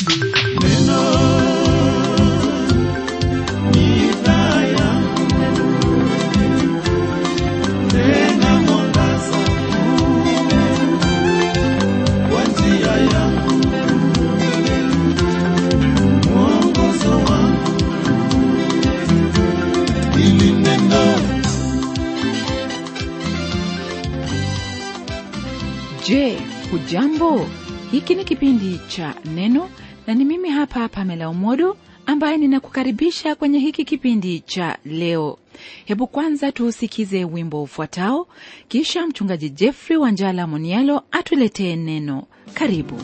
Je, hujambo? Hiki ni kipindi cha Neno na ni mimi hapa Pamela Umodo ambaye ninakukaribisha kwenye hiki kipindi cha leo. Hebu kwanza tuusikize wimbo ufuatao, kisha mchungaji Jeffrey Wanjala Monialo atuletee neno. Karibu.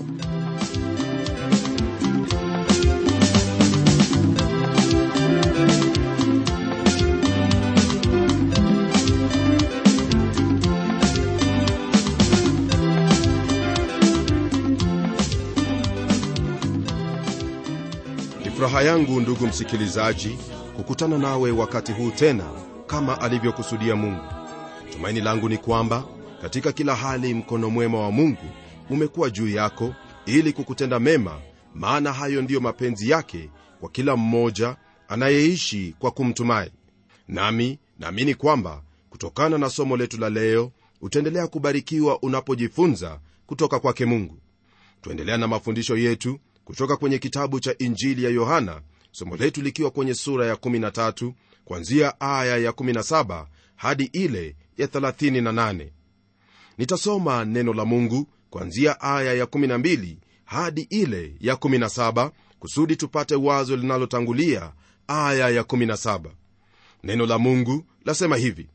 Ni furaha yangu ndugu msikilizaji kukutana nawe wakati huu tena kama alivyokusudia Mungu. Tumaini langu ni kwamba katika kila hali mkono mwema wa Mungu umekuwa juu yako ili kukutenda mema, maana hayo ndiyo mapenzi yake kwa kila mmoja anayeishi kwa kumtumai. Nami naamini kwamba kutokana na somo letu la leo utaendelea kubarikiwa unapojifunza kutoka kwake Mungu. Tuendelea na mafundisho yetu kutoka kwenye kitabu cha Injili ya Yohana, somo letu likiwa kwenye sura ya 13 kuanzia aya ya 17 hadi ile ya 38. Nitasoma neno la Mungu kuanzia aya ya 12 hadi ile ya 17 kusudi tupate wazo linalotangulia aya ya 17. Neno la Mungu lasema hivi: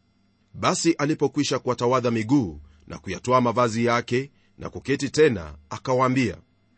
basi alipokwisha kuwatawadha miguu na kuyatoa mavazi yake na kuketi tena, akawaambia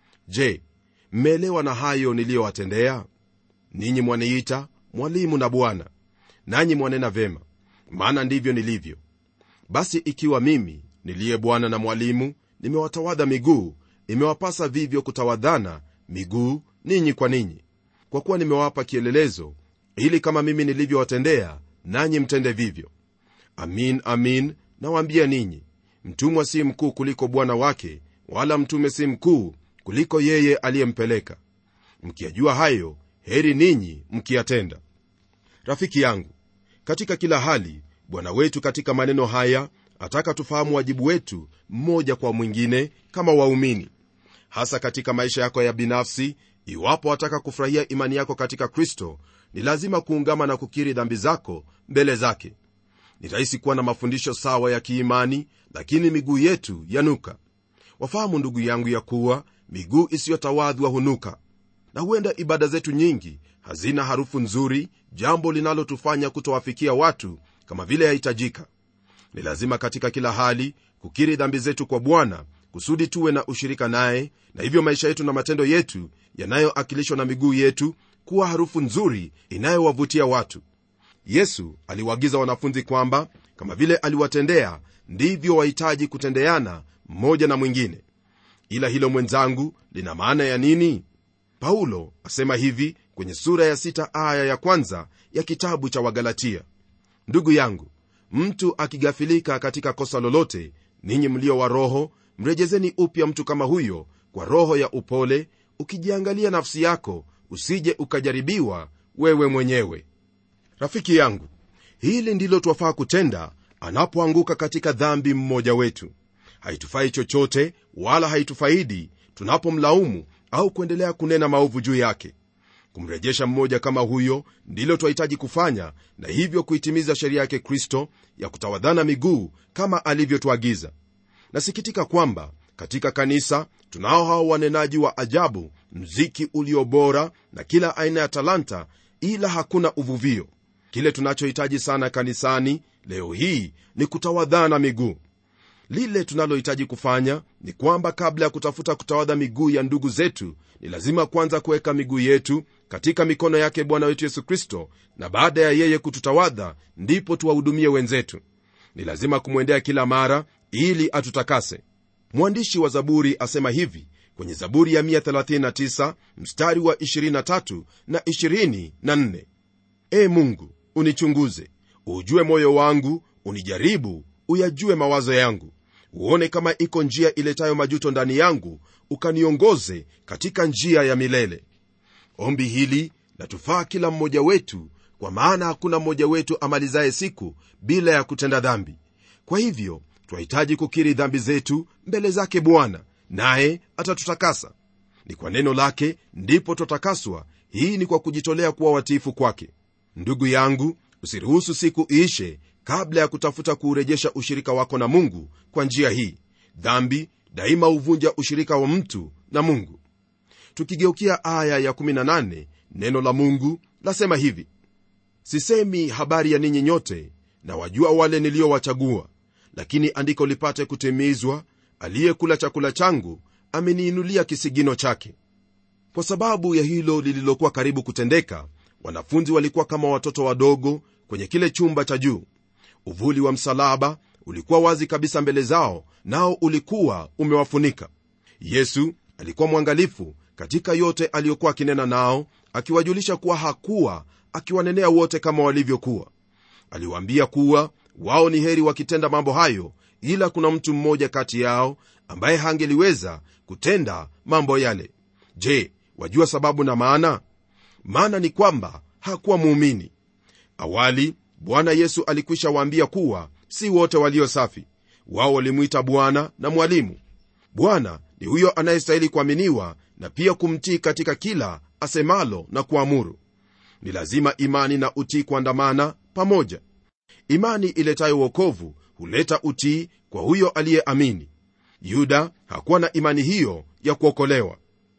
Je, mmeelewa na hayo niliyowatendea ninyi? Mwaniita mwalimu na Bwana, nanyi mwanena vema, maana ndivyo nilivyo. Basi ikiwa mimi niliye Bwana na mwalimu nimewatawadha miguu, imewapasa vivyo kutawadhana miguu ninyi kwa ninyi, kwa kuwa nimewapa kielelezo, ili kama mimi nilivyowatendea nanyi mtende vivyo. Amin, amin nawaambia ninyi, mtumwa si mkuu kuliko bwana wake, wala mtume si mkuu kuliko yeye aliyempeleka. Mkiyajua hayo, heri ninyi mkiyatenda. Rafiki yangu, katika kila hali Bwana wetu katika maneno haya ataka tufahamu wajibu wetu mmoja kwa mwingine kama waumini, hasa katika maisha yako ya binafsi. Iwapo wataka kufurahia imani yako katika Kristo, ni lazima kuungama na kukiri dhambi zako mbele zake. Ni rahisi kuwa na mafundisho sawa ya kiimani, lakini miguu yetu yanuka. Wafahamu ndugu yangu, ya kuwa miguu isiyotawadhwa hunuka, na huenda ibada zetu nyingi hazina harufu nzuri, jambo linalotufanya kutowafikia watu kama vile yahitajika. Ni lazima katika kila hali kukiri dhambi zetu kwa Bwana kusudi tuwe na ushirika naye, na hivyo maisha yetu na matendo yetu yanayoakilishwa na miguu yetu kuwa harufu nzuri inayowavutia watu. Yesu aliwaagiza wanafunzi kwamba kama vile aliwatendea ndivyo wahitaji kutendeana mmoja na mwingine. Ila hilo mwenzangu, lina maana ya nini? Paulo asema hivi kwenye sura ya sita aya ya kwanza ya kitabu cha Wagalatia: ndugu yangu, mtu akigafilika katika kosa lolote, ninyi mlio wa roho, mrejezeni upya mtu kama huyo kwa roho ya upole, ukijiangalia nafsi yako, usije ukajaribiwa wewe mwenyewe. Rafiki yangu, hili ndilo twafaa kutenda anapoanguka katika dhambi mmoja wetu. Haitufai chochote wala haitufaidi tunapomlaumu au kuendelea kunena maovu juu yake. Kumrejesha mmoja kama huyo ndilo twahitaji kufanya, na hivyo kuitimiza sheria yake Kristo ya kutawadhana miguu kama alivyotuagiza. Nasikitika kwamba katika kanisa tunao hao wanenaji wa ajabu, mziki ulio bora na kila aina ya talanta, ila hakuna uvuvio. Kile tunachohitaji sana kanisani leo hii ni kutawadhana miguu. Lile tunalohitaji kufanya ni kwamba kabla ya kutafuta kutawadha miguu ya ndugu zetu, ni lazima kwanza kuweka miguu yetu katika mikono yake Bwana wetu Yesu Kristo, na baada ya yeye kututawadha, ndipo tuwahudumie wenzetu. Ni lazima kumwendea kila mara ili atutakase. Mwandishi wa Zaburi asema hivi kwenye Zaburi ya 139 mstari wa 23 na 24: E Mungu, unichunguze, ujue moyo wangu, unijaribu, uyajue mawazo yangu, uone kama iko njia iletayo majuto ndani yangu ukaniongoze katika njia ya milele ombi hili latufaa kila mmoja wetu kwa maana hakuna mmoja wetu amalizaye siku bila ya kutenda dhambi kwa hivyo twahitaji kukiri dhambi zetu mbele zake bwana naye atatutakasa ni kwa neno lake ndipo twatakaswa hii ni kwa kujitolea kuwa watiifu kwake ndugu yangu usiruhusu siku iishe kabla ya kutafuta kuurejesha ushirika wako na mungu kwa njia hii dhambi daima huvunja ushirika wa mtu na mungu tukigeukia aya ya18 neno la mungu lasema hivi sisemi habari ya ninyi nyote na wajua wale niliowachagua lakini andiko lipate kutimizwa aliyekula chakula changu ameniinulia kisigino chake kwa sababu ya hilo lililokuwa karibu kutendeka wanafunzi walikuwa kama watoto wadogo kwenye kile chumba cha juu uvuli wa msalaba ulikuwa wazi kabisa mbele zao nao ulikuwa umewafunika yesu alikuwa mwangalifu katika yote aliyokuwa akinena nao akiwajulisha kuwa hakuwa akiwanenea wote kama walivyokuwa aliwaambia kuwa wao ni heri wakitenda mambo hayo ila kuna mtu mmoja kati yao ambaye hangeliweza kutenda mambo yale je wajua sababu na maana maana ni kwamba hakuwa muumini awali bwana yesu alikwisha waambia kuwa si wote walio safi wao walimwita bwana na mwalimu bwana ni huyo anayestahili kuaminiwa na pia kumtii katika kila asemalo na kuamuru ni lazima imani na utii kuandamana pamoja imani iletayo uokovu huleta utii kwa huyo aliyeamini yuda hakuwa na imani hiyo ya kuokolewa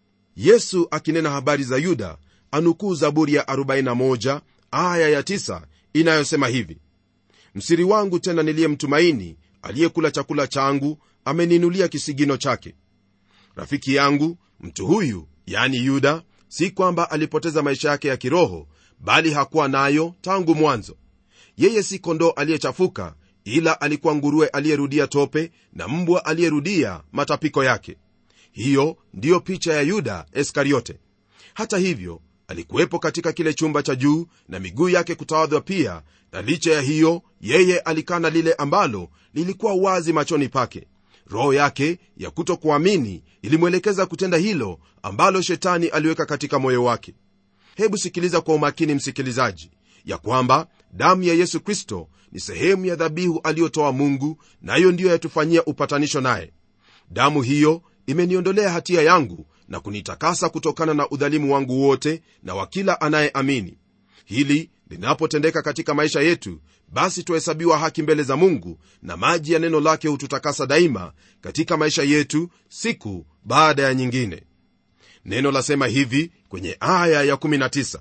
yesu akinena habari za yuda anukuu zaburi ya 41 aya ya 9 inayosema hivi msiri wangu tena niliyemtumaini aliyekula chakula changu ameniinulia kisigino chake rafiki yangu mtu huyu yani yuda si kwamba alipoteza maisha yake ya kiroho bali hakuwa nayo tangu mwanzo yeye si kondoo aliyechafuka ila alikuwa nguruwe aliyerudia tope na mbwa aliyerudia matapiko yake hiyo ndiyo picha ya yuda iskariote hata hivyo alikuwepo katika kile chumba cha juu na miguu yake kutawadhwa pia na licha ya hiyo yeye alikana lile ambalo lilikuwa wazi machoni pake roho yake ya kutokuamini ilimwelekeza kutenda hilo ambalo shetani aliweka katika moyo wake hebu sikiliza kwa umakini msikilizaji ya kwamba damu ya yesu kristo ni sehemu ya dhabihu aliyotoa mungu nayo na ndiyo yatufanyia upatanisho naye damu hiyo imeniondolea hatia yangu na kunitakasa kutokana na udhalimu wangu wote na wa kila anayeamini hili linapotendeka katika maisha yetu basi twahesabiwa haki mbele za mungu na maji ya neno lake hututakasa daima katika maisha yetu siku baada ya nyingine neno lasema hivi kwenye aya ya 19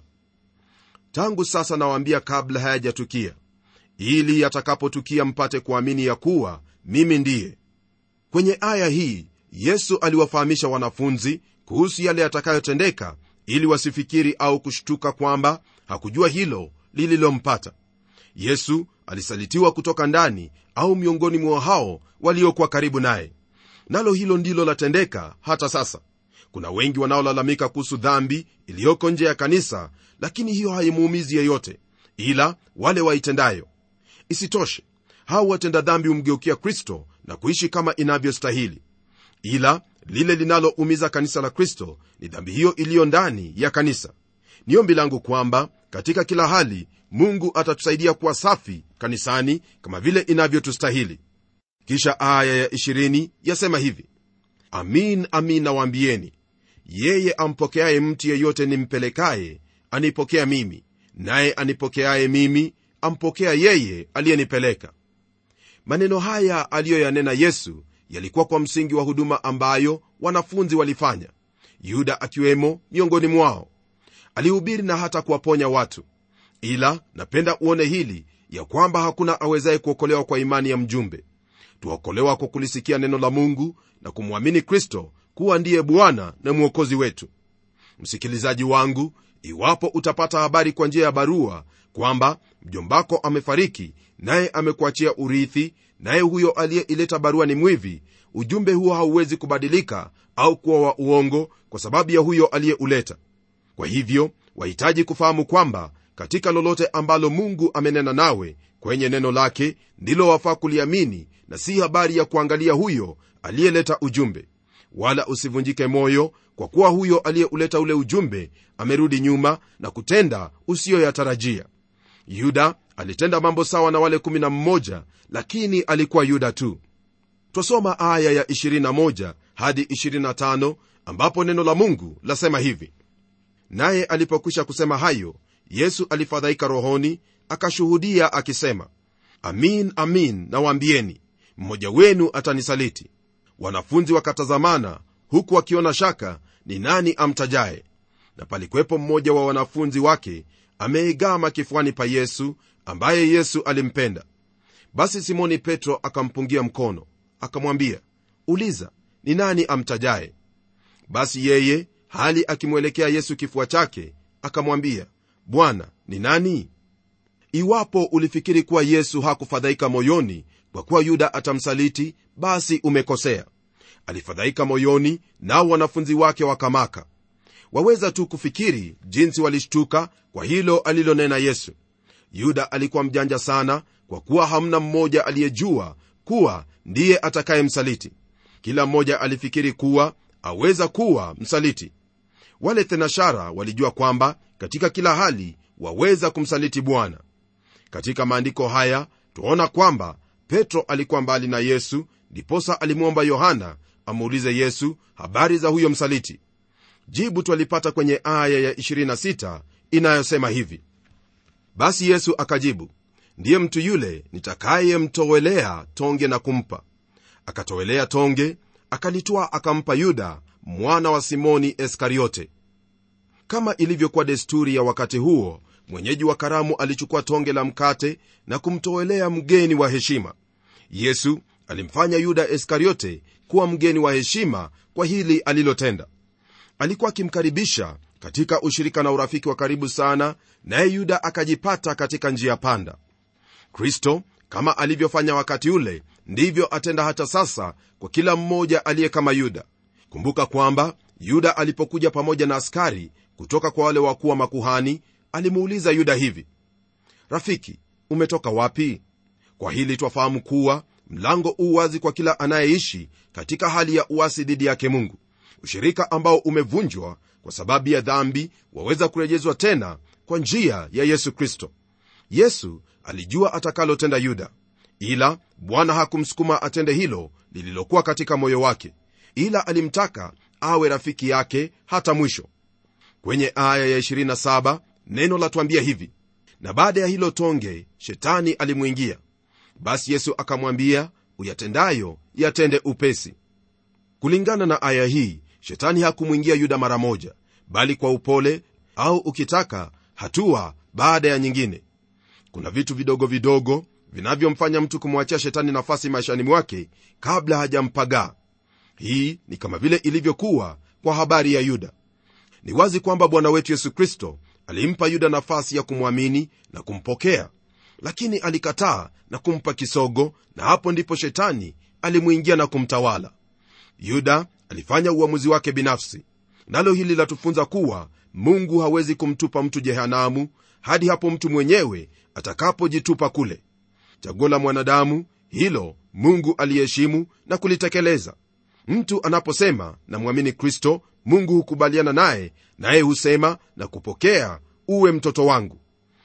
tangu sasa nawaambia kabla hayajatukia ili yatakapotukia mpate kuamini ya kuwa mimi ndiye kwenye aya hii yesu aliwafahamisha wanafunzi kuhusu yale yatakayotendeka ili wasifikiri au kushtuka kwamba hakujua hilo lililompata yesu alisalitiwa kutoka ndani au miongoni mwa hao waliokuwa karibu naye nalo hilo ndilo latendeka hata sasa kuna wengi wanaolalamika kuhusu dhambi iliyoko nje ya kanisa lakini hiyo haimuumizi yeyote ila wale waitendayo isitoshe hao watenda dhambi humgeukia kristo na kuishi kama inavyostahili ila lile linaloumiza kanisa la kristo ni dhambi hiyo iliyo ndani ya kanisa ni ombi langu kwamba katika kila hali mungu atatusaidia kuwa safi kanisani kama vile inavyotustahili kisha aya ya 20 yasema hivi amin amin nawaambieni yeye ampokeaye mtu yeyote nimpelekaye anipokea mimi naye anipokeaye mimi ampokea yeye aliyenipeleka maneno haya aliyoyanena yesu yalikuwa kwa msingi wa huduma ambayo wanafunzi walifanya yuda akiwemo miongoni mwao alihubiri na hata kuwaponya watu ila napenda uone hili ya kwamba hakuna awezaye kuokolewa kwa imani ya mjumbe tuokolewa kwa kulisikia neno la mungu na kumwamini kristo kuwa ndiye bwana na mwokozi wetu msikilizaji wangu iwapo utapata habari kwa njia ya barua kwamba mjombako amefariki naye amekuachia urithi naye huyo aliyeileta barua ni mwivi ujumbe huo hauwezi kubadilika au kuwa wa uongo kwa sababu ya huyo aliyeuleta kwa hivyo wahitaji kufahamu kwamba katika lolote ambalo mungu amenena nawe kwenye neno lake ndilo wafaa kuliamini na si habari ya kuangalia huyo aliyeleta ujumbe wala usivunjike moyo kwa kuwa huyo aliyeuleta ule ujumbe amerudi nyuma na kutenda usiyoyatarajia yuda alitenda mambo sawa na wale 11 lakini alikuwa yuda tu twasoma aya ya 21 hadi 25 ambapo neno la mungu lasema hivi naye alipokwisha kusema hayo yesu alifadhaika rohoni akashuhudia akisema amin amin nawaambieni mmoja wenu atanisaliti wanafunzi wakatazamana huku wakiona shaka ni nani amtajaye na palikuwepo mmoja wa wanafunzi wake ameegama kifuani pa yesu ambaye yesu alimpenda basi simoni petro akampungia mkono akamwambia uliza ni nani amtajaye basi yeye hali akimwelekea yesu kifua chake akamwambia bwana ni nani iwapo ulifikiri kuwa yesu hakufadhaika moyoni kwa kuwa yuda atamsaliti basi umekosea alifadhaika moyoni nao wanafunzi wake wakamaka waweza tu kufikiri jinsi walishtuka kwa hilo alilonena yesu yuda alikuwa mjanja sana kwa kuwa hamna mmoja aliyejua kuwa ndiye atakayemsaliti kila mmoja alifikiri kuwa aweza kuwa msaliti wale thenashara walijua kwamba katika kila hali waweza kumsaliti bwana katika maandiko haya twaona kwamba petro alikuwa mbali na yesu ndiposa alimwomba yohana amuulize yesu habari za huyo msaliti jibu twalipata kwenye aya ya 26 inayosema hivi basi yesu akajibu ndiye mtu yule nitakayemtowelea tonge na kumpa akatowelea tonge akalitwaa akampa yuda mwana wa simoni iskariote kama ilivyokuwa desturi ya wakati huo mwenyeji wa karamu alichukua tonge la mkate na kumtowelea mgeni wa heshima yesu alimfanya yuda iskariote kuwa mgeni wa heshima kwa hili alilotenda alikuwa akimkaribisha katika ushirika na urafiki wa karibu sana naye yuda akajipata katika njia panda kristo kama alivyofanya wakati ule ndivyo atenda hata sasa kwa kila mmoja aliye kama yuda kumbuka kwamba yuda alipokuja pamoja na askari kutoka kwa wale wakuu wa makuhani alimuuliza yuda hivi rafiki umetoka wapi kwa hili twafahamu kuwa mlango u wazi kwa kila anayeishi katika hali ya uasi dhidi yake mungu ushirika ambao umevunjwa kwa sababu ya dhambi waweza kurejezwa tena kwa njia ya yesu kristo yesu alijua atakalotenda yuda ila bwana hakumsukuma atende hilo lililokuwa katika moyo wake ila alimtaka awe rafiki yake hata mwisho kwenye aya ya 27 neno latwambia hivi na baada ya hilo tonge shetani alimwingia basi yesu akamwambia uyatendayo yatende upesi kulingana na aya hii shetani hakumwingia yuda mara moja bali kwa upole au ukitaka hatua baada ya nyingine kuna vitu vidogo vidogo vinavyomfanya mtu kumwachia shetani nafasi maishani mwake kabla hajampagaa hii ni kama vile ilivyokuwa kwa habari ya yuda ni wazi kwamba bwana wetu yesu kristo alimpa yuda nafasi ya kumwamini na kumpokea lakini alikataa na kumpa kisogo na hapo ndipo shetani alimwingia na kumtawala yuda alifanya uamuzi wake binafsi nalo hili latufunza kuwa mungu hawezi kumtupa mtu jehanamu hadi hapo mtu mwenyewe atakapojitupa kule chaguo la mwanadamu hilo mungu aliheshimu na kulitekeleza mtu anaposema namwamini kristo mungu hukubaliana naye naye husema na kupokea uwe mtoto wangu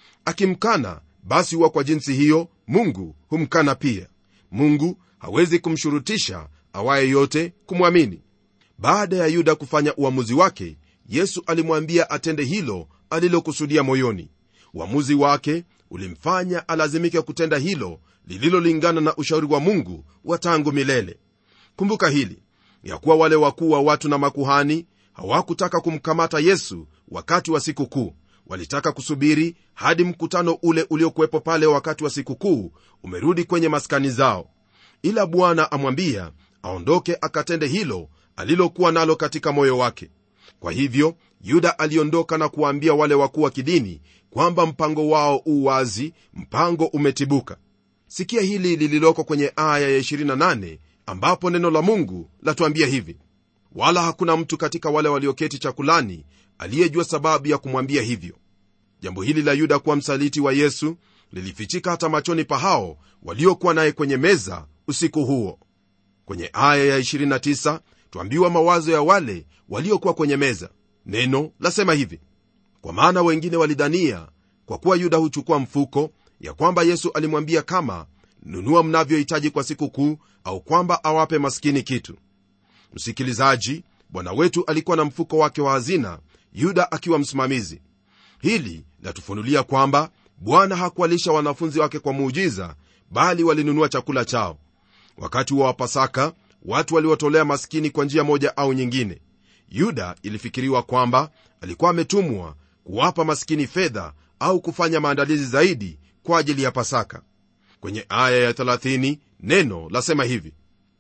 akimkana basi huwa kwa jinsi hiyo mungu humkana pia mungu hawezi kumshurutisha awaye yote kumwamini baada ya yuda kufanya uamuzi wake yesu alimwambia atende hilo alilokusudia moyoni uamuzi wake ulimfanya alazimike kutenda hilo lililolingana na ushauri wa mungu wa tangu milele kumbuka hili ya kuwa wale wakuu wa watu na makuhani hawakutaka kumkamata yesu wakati wa sikukuu walitaka kusubiri hadi mkutano ule uliokuwepo pale wakati wa sikukuu umerudi kwenye maskani zao ila bwana amwambia aondoke akatende hilo alilokuwa nalo katika moyo wake kwa hivyo yuda aliondoka na kuwaambia wale wakuu wa kidini kwamba mpango wao u wazi mpango umetibuka sikia hili lililoko kwenye aya ya 28 ambapo neno la mungu latuambia hivi wala hakuna mtu katika wale walioketi chakulani aliyejua sababu ya kumwambia hivyo jambo hili la yuda kuwa msaliti wa yesu lilifichika hata machoni pa hao waliokuwa naye kwenye meza usiku huo kwenye aya ya 29 twambiwa mawazo ya wale waliokuwa kwenye meza neno lasema hivi kwa maana wengine walidhania kwa kuwa yuda huchukua mfuko ya kwamba yesu alimwambia kama nunua mnavyohitaji kwa siku kuu au kwamba awape maskini kitu msikilizaji bwana wetu alikuwa na mfuko wake wa hazina yuda akiwa msimamizi hili latufunulia kwamba bwana hakuwalisha wanafunzi wake kwa muujiza bali walinunua chakula chao wakati wa wapasaka watu waliwatolea maskini kwa njia moja au nyingine yuda ilifikiriwa kwamba alikuwa ametumwa kuwapa maskini fedha au kufanya maandalizi zaidi kwa ajili ya pasaka kwenye aya ya 30 neno lasema hivi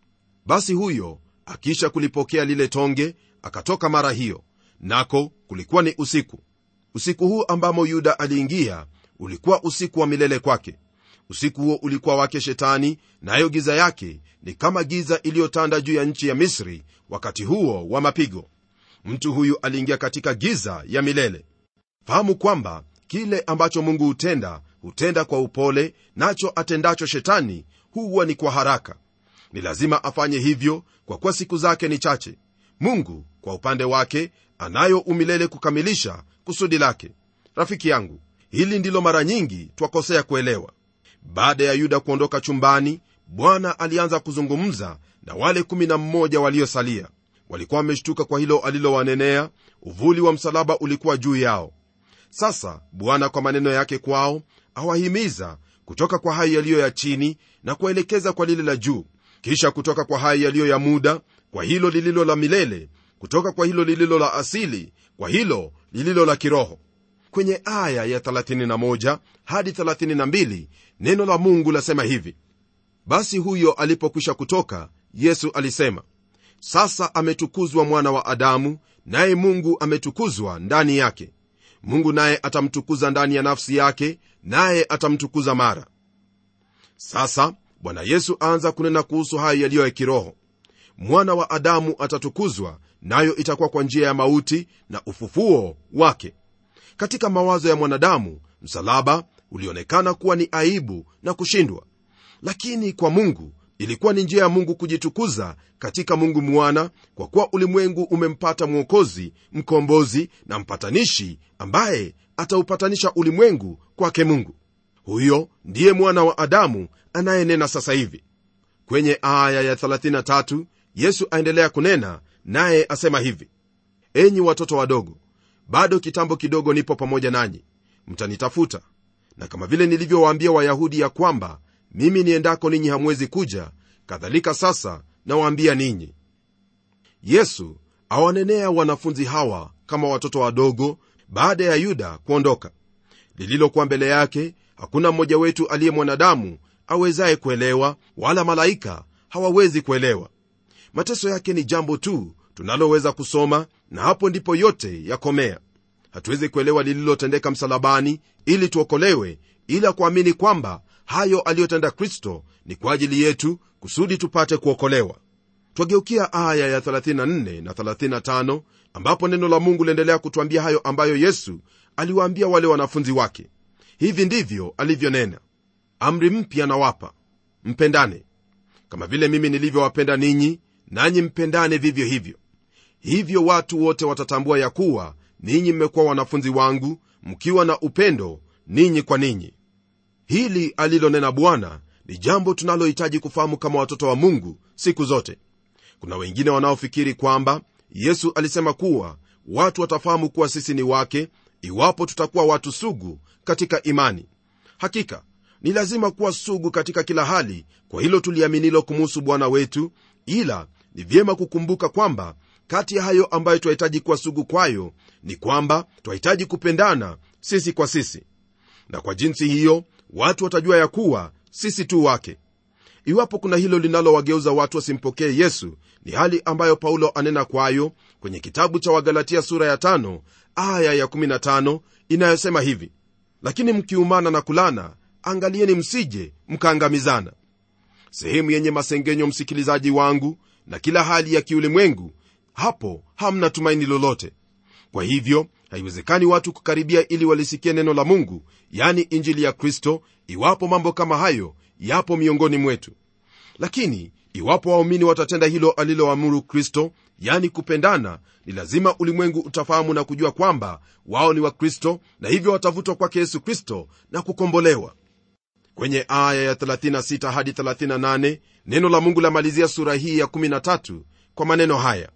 basi huyo akisha kulipokea lile tonge akatoka mara hiyo nako kulikuwa ni usiku usiku huu ambamo yuda aliingia ulikuwa usiku wa milele kwake usiku huo ulikuwa wake shetani nayo na giza yake ni kama giza iliyotanda juu ya nchi ya misri wakati huo wa mapigo mtu huyu aliingia katika giza ya milele fahamu kwamba kile ambacho mungu hutenda hutenda kwa upole nacho atendacho shetani huwa ni kwa haraka ni lazima afanye hivyo kwa kuwa siku zake ni chache mungu kwa upande wake anayo umilele kukamilisha kusudi lake rafiki yangu hili ndilo mara nyingi twakosea kuelewa baada ya yuda kuondoka chumbani bwana alianza kuzungumza na wale 11 waliosalia walikuwa wameshtuka kwa hilo alilowanenea uvuli wa msalaba ulikuwa juu yao sasa bwana kwa maneno yake kwao awahimiza kutoka kwa hayo yaliyo ya chini na kuwaelekeza kwa lile la juu kisha kutoka kwa hayo yaliyo ya muda kwa hilo lililo la milele kutoka kwa hilo lililo la asili kwa hilo lililo la kiroho kwenye aya ya 31 hadi 32 neno la mungu lasema hivi basi huyo alipokwisha kutoka yesu alisema sasa ametukuzwa mwana wa adamu naye mungu ametukuzwa ndani yake mungu naye atamtukuza ndani ya nafsi yake naye atamtukuza mara sasa bwana yesu aanza kunena kuhusu hayo yaliyo ya kiroho mwana wa adamu atatukuzwa nayo itakuwa kwa njia ya mauti na ufufuo wake katika mawazo ya mwanadamu msalaba ulionekana kuwa ni aibu na kushindwa lakini kwa mungu ilikuwa ni njia ya mungu kujitukuza katika mungu mwana kwa kuwa ulimwengu umempata mwokozi mkombozi na mpatanishi ambaye ataupatanisha ulimwengu kwake mungu huyo ndiye mwana wa adamu anayenena sasa hivi kwenye aya ya 33 yesu aendelea kunena naye asema hivi enyi watoto wadogo bado kitambo kidogo nipo pamoja nanyi mtanitafuta na kama vile nilivyowaambia wayahudi ya kwamba mimi niendako ninyi hamwezi kuja kadhalika sasa nawaambia ninyi yesu awanenea wanafunzi hawa kama watoto wadogo baada ya yuda kuondoka lililokuwa mbele yake hakuna mmoja wetu aliye mwanadamu awezaye kuelewa wala malaika hawawezi kuelewa mateso yake ni jambo tu tunaloweza kusoma na hapo ndipo yote yakomea hatuwezi kuelewa lililotendeka msalabani ili tuokolewe ila kuamini kwamba hayo aliyotenda kristo ni kwa ajili yetu kusudi tupate kuokolewa twageukia aya ya 34 na 35 ambapo neno la mungu liendelea kutwambia hayo ambayo yesu aliwaambia wale wanafunzi wake hivi ndivyo alivyonena amri mpya nawapa mpendane kama vile mimi nilivyowapenda ninyi nanyi mpendane vivyo hivyo hivyo watu wote watatambua ya kuwa ninyi mmekuwa wanafunzi wangu mkiwa na upendo ninyi kwa ninyi hili alilonena bwana ni jambo tunalohitaji kufahamu kama watoto wa mungu siku zote kuna wengine wanaofikiri kwamba yesu alisema kuwa watu watafahamu kuwa sisi ni wake iwapo tutakuwa watu sugu katika imani hakika ni lazima kuwa sugu katika kila hali kwa hilo tuliaminilo kumuhusu bwana wetu ila ni vyema kukumbuka kwamba kati ya hayo ambayo twahitaji kuwa sugu kwayo ni kwamba twahitaji kupendana sisi kwa sisi na kwa jinsi hiyo watu watajua ya kuwa sisi tu wake iwapo kuna hilo linalowageuza watu wasimpokee yesu ni hali ambayo paulo anena kwayo kwenye kitabu cha wagalatia sura ya 5 aya ya 15 inayosema hivi lakini mkiumana na kulana angalieni msije mkaangamizana sehemu yenye masengenyo msikilizaji wangu na kila hali ya kiulimwengu hapo hamna tumaini lolote kwa hivyo haiwezekani watu kukaribia ili walisikie neno la mungu yani injili ya kristo iwapo mambo kama hayo yapo miongoni mwetu lakini iwapo waumini watatenda hilo aliloamuru kristo yani kupendana ni lazima ulimwengu utafahamu na kujua kwamba wao ni wakristo na hivyo watavutwa kwake yesu kristo na kukombolewa kwenye aya ya 36 hadi 38 neno la mungu lamalizia sura hii ya 13 kwa maneno haya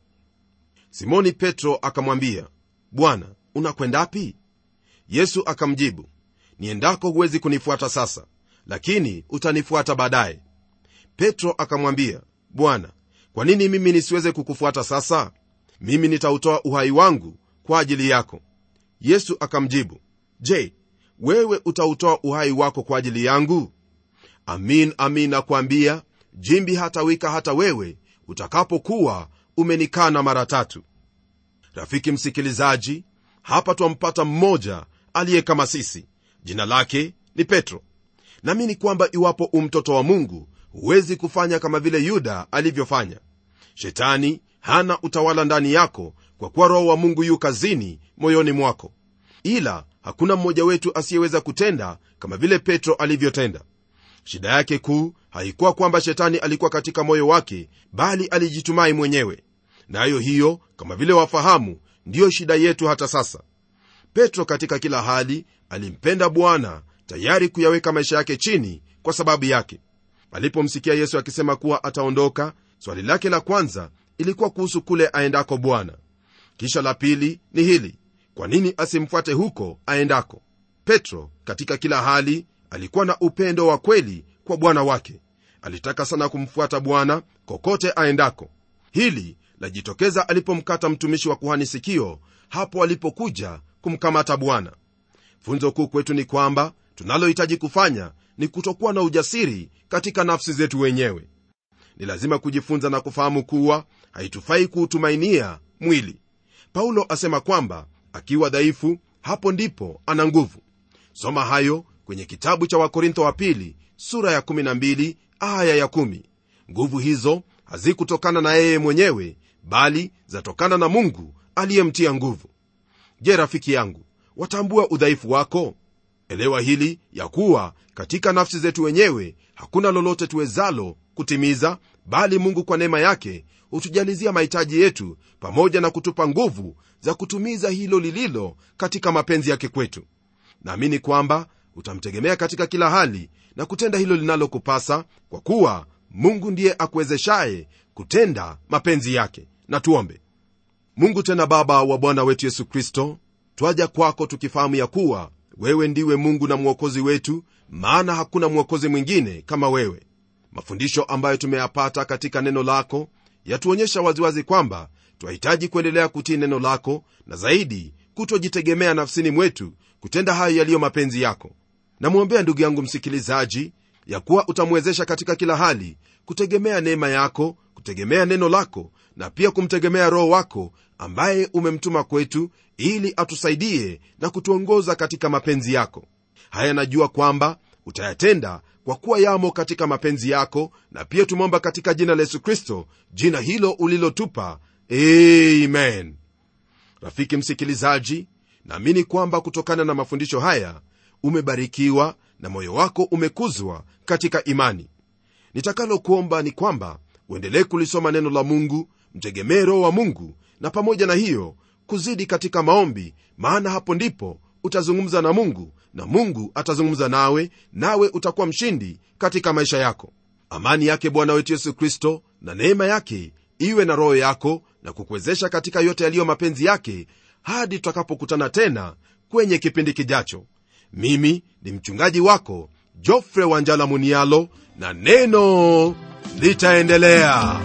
simoni petro akamwambia bwana unakwendapi yesu akamjibu niendako huwezi kunifuata sasa lakini utanifuata baadaye petro akamwambia bwana kwa nini mimi nisiweze kukufuata sasa mimi nitautoa uhai wangu kwa ajili yako yesu akamjibu je wewe utautoa uhai wako kwa ajili yangu amin amin nakwambia jimbi hatawika hata wewe utakapokuwa umenikana mara tatu rafiki msikilizaji hapa twampata mmoja aliye kama sisi jina lake ni petro naamini kwamba iwapo umtoto wa mungu huwezi kufanya kama vile yuda alivyofanya shetani hana utawala ndani yako kwa kuwa roho wa mungu yu kazini moyoni mwako ila hakuna mmoja wetu asiyeweza kutenda kama vile petro alivyotenda shida yake kuu haikuwa kwamba shetani alikuwa katika moyo wake bali alijitumai mwenyewe nayo na hiyo kama vile wafahamu ndiyo shida yetu hata sasa petro katika kila hali alimpenda bwana tayari kuyaweka maisha yake chini kwa sababu yake alipomsikia yesu akisema kuwa ataondoka swali lake la kwanza ilikuwa kuhusu kule aendako bwana kisha la pili ni hili kwa nini asimfuate huko aendako petro katika kila hali alikuwa na upendo wa kweli kwa bwana wake alitaka sana kumfuata bwana kokote aendako hili lajitokeza alipomkata mtumishi wa kuhani sikio hapo alipokuja kumkamata bwana funzo kuu kwetu ni kwamba tunalohitaji kufanya ni kutokuwa na ujasiri katika nafsi zetu wenyewe ni lazima kujifunza na kufahamu kuwa haitufai kuutumainia mwili paulo asema kwamba akiwa dhaifu hapo ndipo ana nguvu soma hayo kwenye kitabu cha wakorintho wa pili sura ya 12 aya ya 1 nguvu hizo hazikutokana na yeye mwenyewe bali zatokana na mungu aliyemtia nguvu je rafiki yangu watambua udhaifu wako elewa hili ya kuwa katika nafsi zetu wenyewe hakuna lolote tuwezalo kutimiza bali mungu kwa neema yake hutujalizia mahitaji yetu pamoja na kutupa nguvu za kutumiza hilo lililo katika mapenzi yake kwetu naamini kwamba utamtegemea katika kila hali na kutenda hilo linalokupasa kwa kuwa mungu ndiye akuwezeshaye kutenda mapenzi yake na tuombe mungu tena baba wa bwana wetu yesu kristo twaja kwako tukifahamu ya kuwa wewe ndiwe mungu na mwokozi wetu maana hakuna mwokozi mwingine kama wewe mafundisho ambayo tumeyapata katika neno lako yatuonyesha waziwazi kwamba twahitaji kuendelea kutii neno lako na zaidi kutojitegemea nafsini mwetu kutenda hayo yaliyo mapenzi yako namwombea ndugu yangu msikilizaji ya kuwa utamwezesha katika kila hali kutegemea neema yako kutegemea neno lako na pia kumtegemea roho wako ambaye umemtuma kwetu ili atusaidie na kutuongoza katika mapenzi yako haya najua kwamba utayatenda kwa kuwa yamo katika mapenzi yako na pia tumeomba katika jina la yesu kristo jina hilo ulilotupa amen rafiki msikilizaji naamini kwamba kutokana na mafundisho haya umebarikiwa na moyo wako umekuzwa katika imani nitakalokuomba ni kwamba uendelee kulisoma neno la mungu mtegemee roho wa mungu na pamoja na hiyo kuzidi katika maombi maana hapo ndipo utazungumza na mungu na mungu atazungumza nawe nawe utakuwa mshindi katika maisha yako amani yake bwana wetu yesu kristo na neema yake iwe na roho yako na kukuwezesha katika yote yaliyo mapenzi yake hadi tutakapokutana tena kwenye kipindi kijacho mimi ni mchungaji wako jofre wanjala munialo na neno litaendelea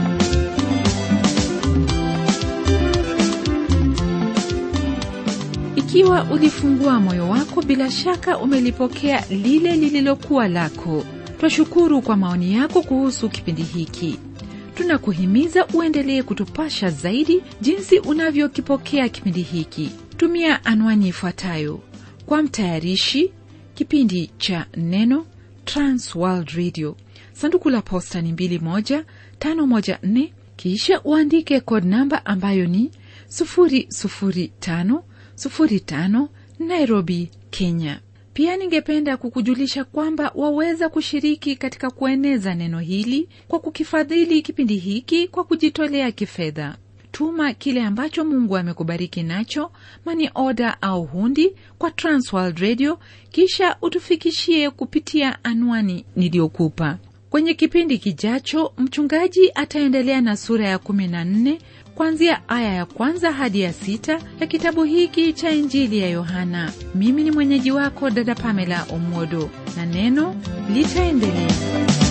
ikiwa ulifungua moyo wako bila shaka umelipokea lile lililokuwa lako twashukuru kwa maoni yako kuhusu kipindi hiki tunakuhimiza uendelee kutupasha zaidi jinsi unavyokipokea kipindi hiki tumia anwani ifuatayo kwa mtayarishi kipindi cha neno transworld radio sanduku la posta ni 2154 kisha uandike code namba ambayo ni 005 05 Nairobi, Kenya. Pia ningependa kukujulisha kwamba waweza kushiriki katika kueneza neno hili kwa kukifadhili kipindi hiki kwa kujitolea kifedha. Tuma kile ambacho Mungu amekubariki nacho, mani oda au hundi kwa Transworld Radio, kisha utufikishie kupitia anwani niliyokupa. Kwenye kipindi kijacho, mchungaji ataendelea na sura ya 14 kuanzia aya ya kwanza hadi ya sita ya kitabu hiki cha Injili ya Yohana. Mimi ni mwenyeji wako dada Pamela Omodo, na neno litaendelea.